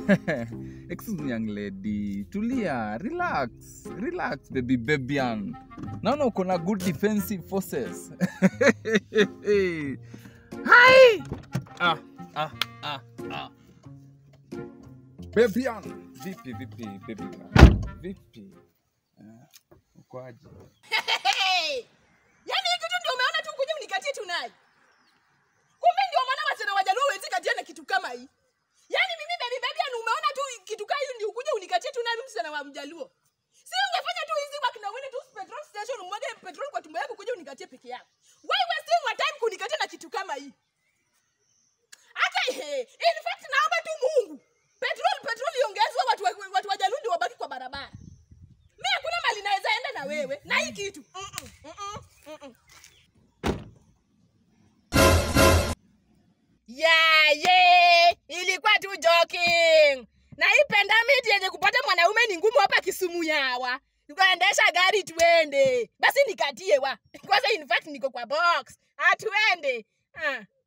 Excuse me young lady. Tulia, relax. Relax baby babyan. Naona uko na good defensive forces. Hai! Ah, ah, ah, ah. Babyan. Vipi vipi baby girl? Vipi? Ah, uko aje? Hey! Yaani hii kitu ndio umeona tu kuja unikatie tu naye. Kumbe ndio maana wasichana wajaluo hawezi katiana kitu kama hii. Yaani mimi baby baby yani umeona tu kitu kama hii ndio kuja unikatie tu naye mimi msichana wa mjaluo. Si ungefanya tu hizi work na uende tu petrol station umwage petrol kwa tumbo yako kuja unikatie peke yako. Why wasting my time kunikatia na kitu kama hii? Hata he, in fact naomba tu Mungu. Petrol petrol iongezwe watu wa- watu wajaluo ndio wabaki kwa barabara. Mimi hakuna mali naweza enda na wewe na hii kitu. Mm-mm, mm-mm, mm-mm. Yeah, yeah. Ilikuwa tu joking. Na hii pendamiti yenye kupata mwanaume ni ngumu hapa Kisumu yawa. Tukaendesha gari tuende. Basi nikatie wa. Kwanza in fact niko kwa box. Ah, tuende. Ah.